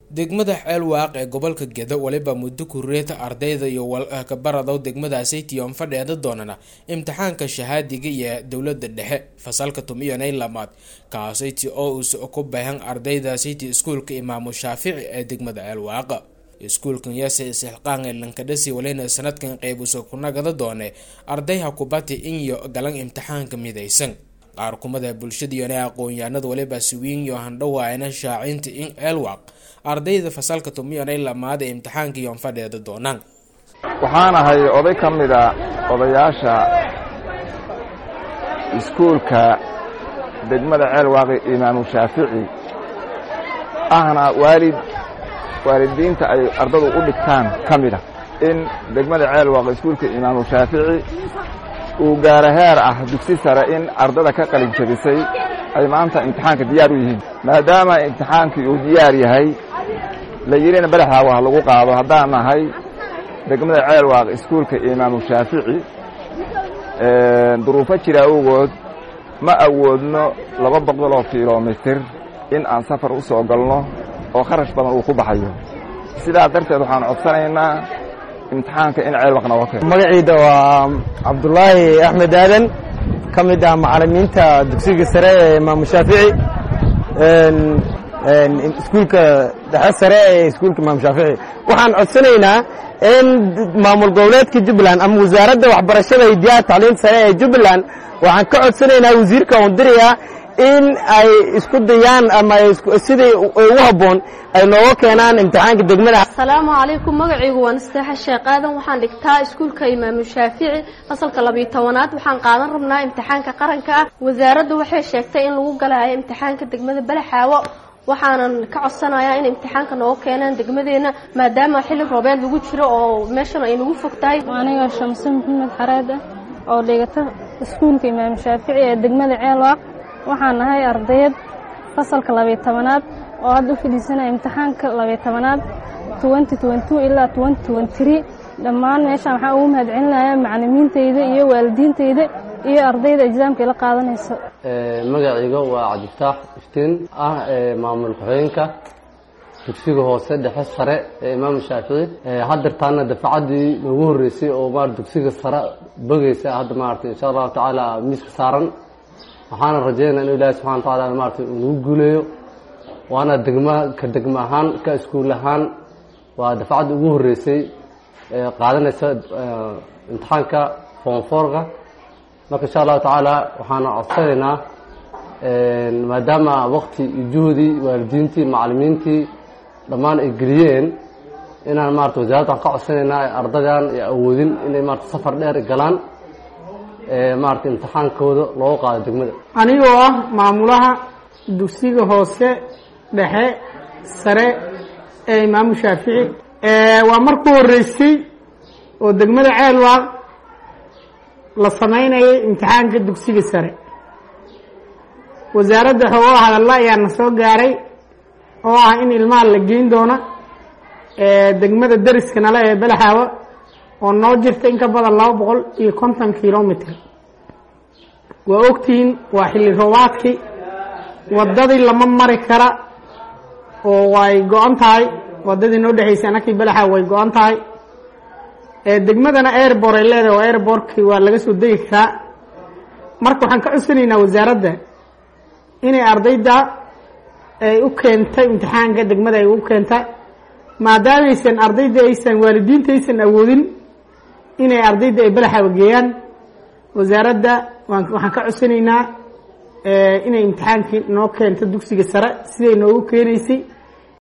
degmada ceelwaaq ee gobolka gedo weliba muddo kureeta ardayda iyo walkabaradow degmadaasi tiyon fadheeda doonana imtixaanka shahaadiga iyo dowlada dhexe fasalka tumiyanay lamaad kaasiti oo uus ku baahan ardayda city iskuulka imaamu shaafici ee degmada ceelwaaqa iskuulkan yase isxilqaan ee lankadhasi walina sanadkan qeybusa kunagada doone ardayha kubati inyo galan imtixaanka midaysan qaar kumada bulshadiyone aqoon-yahanada waliba siwiinyo handhawaayna shaacinta in ceelwaaq ardayda fasalka tumiyanay lamaad ee imtixaanka iyon fadheeda doonaan waxaan ahay oday ka mida odayaasha iskuulka degmada ceelwaaqi imaamu shaafici ahna waalid waalidiinta ay ardadu u dhigtaan ka mida in degmada ceelwaaqi iskuulka imaamu shaafici uu gaaro heer ah dugsi sare in ardada ka qalin jabisay ay maanta imtixaanka diyaar u yihiin maadaama imtixaankii uu diyaar yahay la yidhina badaxaawa ha lagu qaado haddaan nahay degmada ceelwaaq iskuulka imaamu shaafici duruufo jira awgood ma awoodno laba boqoloo kilomitir in aan safar u soo galno oo kharash badan uu ku baxayo sidaa darteed waxaan codsanaynaa imtixaanka in ceelwaq nooga keeno magaciida waa cabdulaahi axmed aadan ka mid ah macalimiinta dugsiga sare ee imaamu shaafici iskuulka dhexe sare ee iskuulka imaamu shaafici waxaan codsanaynaa in maamul goboleedka jubbaland ama wasaaradda waxbarashada hidiyaha tacliinta sare ee jubbaland waxaan ka codsanaynaa wasiirka ondiriya in ay isku dayaan ama sidai ugu habboon ay nooga keenaan imtixaanka degmada asalaamu calaykum magacaygu waa nasteexa sheekh aadan waxaan dhigtaa iskuulka imaamu shaafici fasalka labiyo tobanaad waxaan qaadan rabnaa imtixaanka qaranka ah wasaaraddu waxay sheegtay in lagu galayo imtixaanka degmada balaxaawo waxaanan ka codsanayaa in imtixaanka nooga keenaan degmadeena maadaama xilli roobeed lagu jiro oo meeshan ay nagu fog tahay aniga shamse maxamed xareed ah oo dhigata iskuulka imaamu shaafici ee degmada ceelwaaq waxaan nahay ardayad fasalka labiyo tobanaad oo hadda u fadhiisanaya imtixaanka labiyo tobanaad twenty twenty two ilaa twenty twenty three dhammaan meeshaan waxaan ugu mahadcelinayaa macalimiintayda iyo waalidiintayda iyo ardayda exaamka ila qaadanaysa magacayga waa cabdiftaax iftiin ah maamul ku-xigeenka dugsiga hoose dhexe sare ee imaamu shaafici haddeertaana dafacadii noogu horreysay oo ma dugsiga sare bogeysa hadda maaragtay insha allahu tacaala miiska saaran waxaana rajeynaa inu ilaahi subxana wa tacaala maarata uu nagu guuleeyo waana degma ka degma ahaan ka iskuul ahaan waa dafacadda ugu horreysay ee qaadanaysa imtixaanka foonfoorka marka insha allahu tacaala waxaana codsanaynaa maadaama waqti iyo juhdii waalidiintii macalimiintii dhammaan ay geliyeen inaan maarata wasaaradda waxaan ka codsanaynaa ardadan ay awoodin inay maarata safar dheer galaan maarata imtixaankooda looga qaado degmada anigoo ah maamulaha dugsiga hoose dhexe sare ee imaamu shaafici waa markuu horreysay oo degmada ceelwaaq la samaynayay imtixaanka dugsiga sare wasaaradda xoogo hadalla ayaa na soo gaaray oo ah in ilmaha la geyn doona degmada deriska nale ee balaxaawa oo noo jirta in ka badan laba boqol iyo konton kilomitr waa ogtihiin waa xilli roobaadkii waddadii lama mari kara oo way go-an tahay waddadii noo dhexaysay anakii balaxaawa way go-an tahay degmadana airbor ay leedahay oo airbortkii waa laga soo degi karaa marka waxaan ka codsanaynaa wasaaradda inay ardayda ay u keentay imtixaanka degmada ay u keentay maadaamaysan ardayda aysan waalidiinta aysan awoodin inay ardayda ay balaxaawa geeyaan wasaaradda waxaan ka codsanaynaa inay imtixaankii noo keento dugsiga sare siday noogu keenaysay